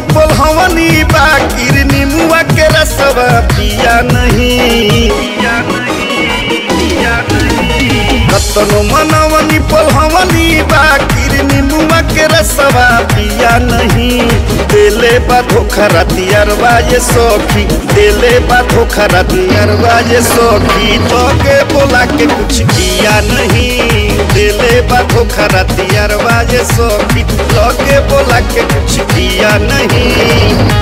पोलहवनी बाकिर निमुआ के रसवा पिया नहीं कतनो मनवनी पोलहवनी बाकिर निमुआ के रसवा पिया नहीं देले बा धोखा रतियरवा ये सौखी देले बा धोखा रतियरवा ये सौखी तोके बोला के कुछ किया नहीं देले बा धोखा रतियरवा ये सौखी तोके बोला के कुछ किया नहीं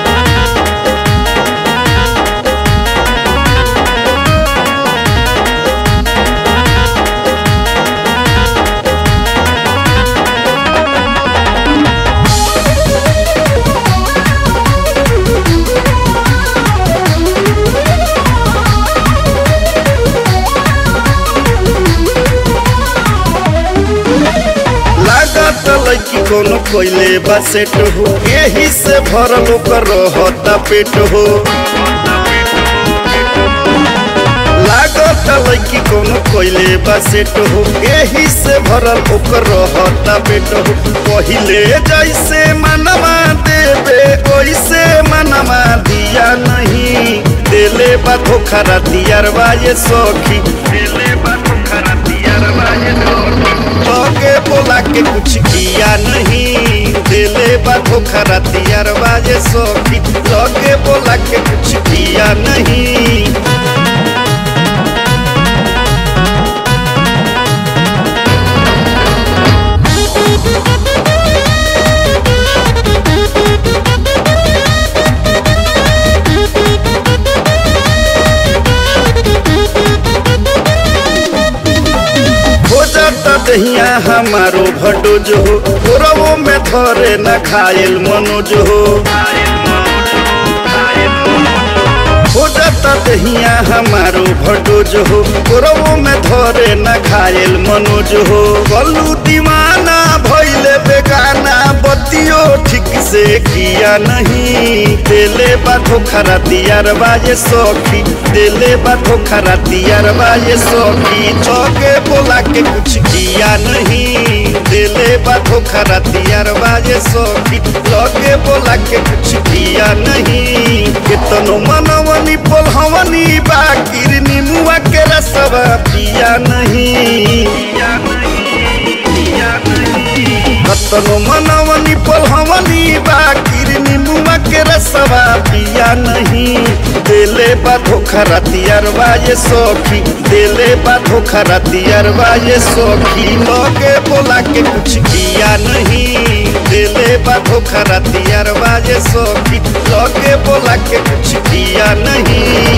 लागत लड़की कोनो कोइले बा सेट हो यही से भरल ओकर रहता पेट हो लागत लड़की कोनो कोइले बा सेट हो यही से भरल ओकर रहता पेट हो पहिले जैसे मनवा देवे ओइसे मनवा दिया नहीं देले बा धोखा रतियरवा ये सौखी देले बा धोखा रतियरवा ये सौखी तोके बोला के कुछ किया नहीं दिले बा धोखा रतियरवा ये सौखी तोके बोला के कुछ किया नहीं हो जाता दहिया हमारो भटोज हो गोरवो में धरे न खायल मनोज हो हो जाता दहिया हमारो भटोज हो गोरवो में धरे न खायल मनोज हो गलू दीवाना भैले बेगाना बतियो ठीक से किया नहीं दिले बा धोखा रतियार बाजे सौखी दिले बा धोखा रतियार बाजे सौखी चौके बोला के कुछ किया नहीं दिले बा धोखा रतियार बाजे सौखी चौके बोला के कुछ किया नहीं कितनो मनवनी पोलहवनी बाकिर निमुआ के रसवा पिया नहीं कतनो मनवनी पोलहवनी बाकिर निमुआ के रसवा पिया नहीं देले बा धोखा रतियरवा ये सौखी देले बा धोखा रतियरवा ये सौखी लोगे बोला के कुछ किया नहीं देले बा धोखा रतियरवा ये सौखी लोगे बोला के कुछ किया नहीं